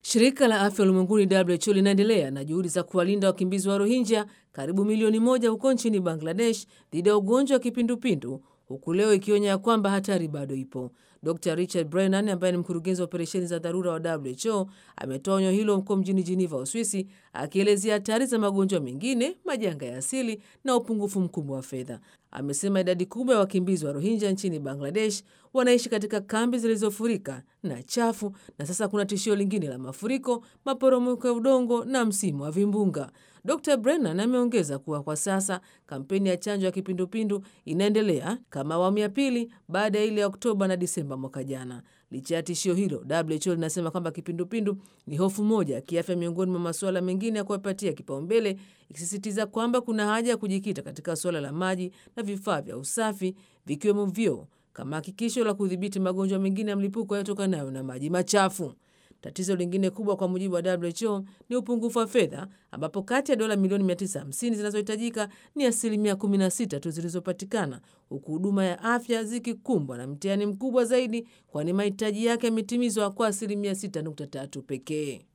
Shirika la afya ulimwenguni WHO linaendelea na juhudi za kuwalinda wakimbizi wa Rohingya karibu milioni moja huko nchini Bangladesh dhidi ya ugonjwa wa kipindupindu huku leo ikionya ya kwamba hatari bado ipo. Dr Richard Brennan ambaye ni mkurugenzi wa operesheni za dharura wa WHO ametoa onyo hilo huko mjini Geneva, Uswisi, akielezea hatari za magonjwa mengine, majanga ya asili na upungufu mkubwa wa fedha. Amesema idadi kubwa ya wakimbizi wa Rohingya nchini Bangladesh wanaishi katika kambi zilizofurika na chafu, na sasa kuna tishio lingine la mafuriko, maporomoko ya udongo na msimu wa vimbunga. Dr Brennan ameongeza kuwa kwa sasa kampeni ya chanjo ya kipindupindu inaendelea kama awamu ya pili baada ya ile ya Oktoba na Disemba mwaka jana. Licha ya tishio hilo, WHO linasema kwamba kipindupindu ni hofu moja ya kiafya miongoni mwa masuala mengine ya kuwapatia kipaumbele, ikisisitiza kwamba kuna haja ya kujikita katika suala la maji na vifaa vya usafi vikiwemo vyoo kama hakikisho la kudhibiti magonjwa mengine ya mlipuko yatokanayo na maji machafu. Tatizo lingine kubwa kwa mujibu wa WHO ni upungufu wa fedha, ambapo kati ya dola milioni 950 zinazohitajika ni asilimia 16 tu zilizopatikana, huku huduma ya afya zikikumbwa na mtihani mkubwa zaidi, kwani mahitaji yake yametimizwa kwa asilimia 6.3 pekee.